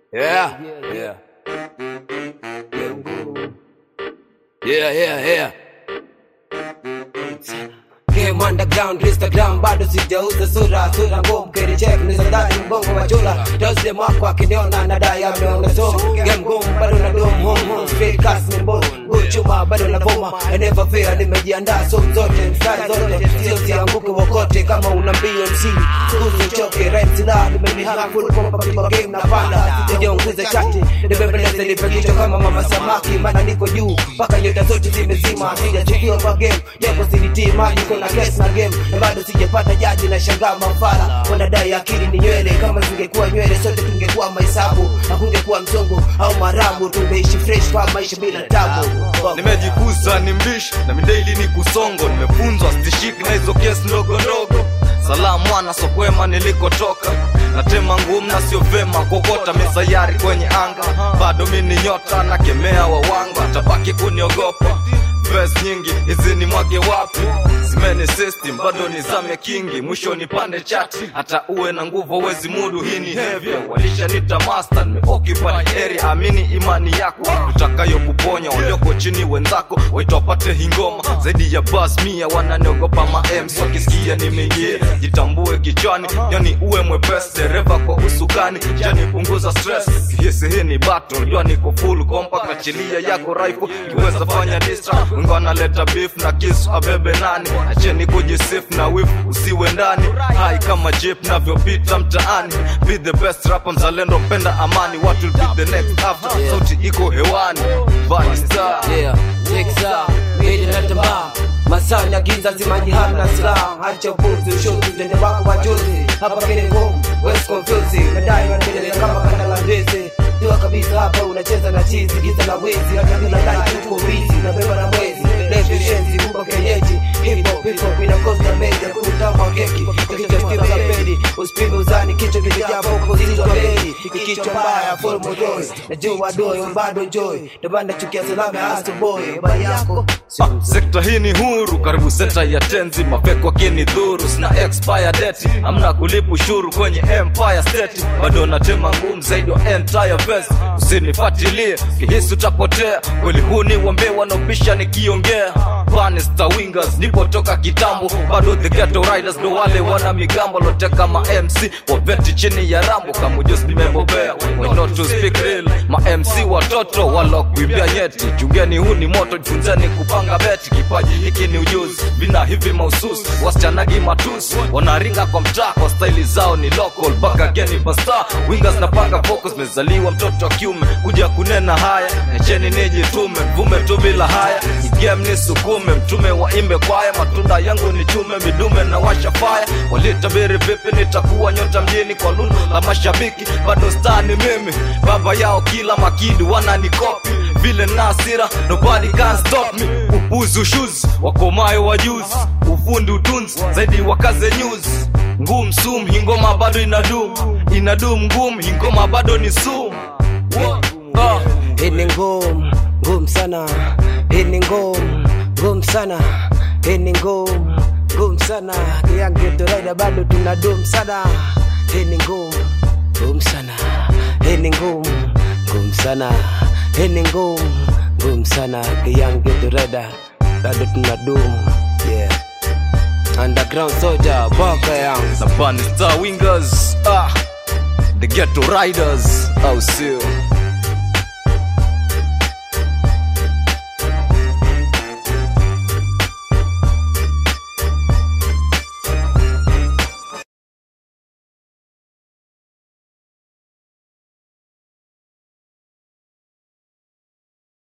Yeah, yeah. Yeah, yeah, yeah. Game underground, Instagram bado sijauza sura sura ngumu kerichek ni sadati mbongo wa chula Tuesday mwako akiniona nadai ameona so game ngumu bado na dom home home straight cast ni mbona chuma bado na boma I never fear nimejiandaa so zote mstari zote sio sianguke wokote kama una mbio MC usichoke right la nimemihara full kwa kwa game na panda sijaunguza chati nimebeleza nipe kichwa kama mama samaki maana niko juu mpaka nyota zote zimezima sijachukiwa kwa game japo silitii maji kuna guess na game na bado sijapata jaji na shangaa mafala wanadai akili ni nywele kama zingekuwa nywele sote tungekuwa mahesabu hakungekuwa msongo au marabu tungeishi fresh kwa maisha bila tabu nimejikuza ni mbishi na midaili ni kusongo nimefunzwa stishiki na hizo kesi ndogo ndogo salamu mwana sokwema nilikotoka natema ngumu na sio vema kokota misayari kwenye anga bado mi ni nyota na kemea wawanga tabaki kuniogopa Verse nyingi hizi ni mwage wapi simene system bado ni zame kingi mwisho nipande chati hata uwe na nguvu wezi mudu hii ni heavy walishanita master nimeoccupy area amini imani yako utakayo kuponya walioko chini wenzako waitwapate hingoma zaidi ya bas mia wananiogopa maems wakisikia nimeingia jitambue kichwani yani uwe mwepesi dereva kwa usukani jani punguza stress kihisi hii ni battle jua niko full compact achilia yako rifle kiweza fanya distract wengi wanaleta beef na kisu abebe nani acheni kujisif na wif usiwe ndani hai kama jip navyopita mtaani be the best rapper mzalendo mpenda amani what will be the next after sauti iko hewani Vani star yeah next up made in tamba masani ya giza zimaji hamna silaha hacha upuzi ushuti tende wako wajuzi hapa kile ngumu west confusing nadai wanaendelea kama kanda la ndizi jua kabisa hapa unacheza na chizi giza la wizi hata bila like tuko busy na beba na mwezi levi shenzi kumba kenyeji hip hop hip hop inakosa meja kutama keki kichwa stima za pedi usipime uzani kichwa kimejaa foko zilizwa bedi kichwa mbaya full modoi najua doi bado joy ndio maana chukia salama ya Astro boy bali yako Ah, sekta hii ni huru karibu seta ya tenzi mapeko kini dhuru sina expire date amna kulipa ushuru kwenye empire state bado natema ngumu zaidi wa entire verse usinifuatilie kihisi utapotea kweli huu ni wambe wanaobisha nikiongea Banista wingers nipotoka kitambo bado the ghetto riders ndo wale wana migambo loteka ma MC waveti chini ya rambo kama ujuzi nimebobea we not to speak real ma MC watoto walokuibia nyeti chungeni huu ni moto jifunzeni kupanga beti kipaji hiki ni ujuzi vina hivi mahususi waschanagi matusi wanaringa kwa mtaa kwa staili zao ni local mpaka geni basta wingers napanga focus mezaliwa mtoto wa kiume kuja kunena haya necheni nijitume mvume tu bila haya igame ni sukume mtume waimbe kwaya matunda yangu ni chume midume na washa faya walitabiri vipi nitakuwa nyota mjini kwa lulu la mashabiki bado star ni mimi baba yao kila makidi wananikopi vile nasira nobody can stop me upuzi ushuzi wakomayo wajuzi ufundi utunzi zaidi wakaze news ngum sum hingoma bado inadum inadum ngum hingoma bado ni sum Ah, hii ni ngumu ngumu sana hii ni ngumu ngumu sana hii ni ngumu ngumu sana kiyangetolaida bado tuna dum sana hii ni ngumu ngumu sana hii ni ngumu ngumu sana hii ni ngumu ngumu sana kiyangetolaida bado tuna dum yeah underground soldier boka yang na Banista wingers ah the ghetto riders au sio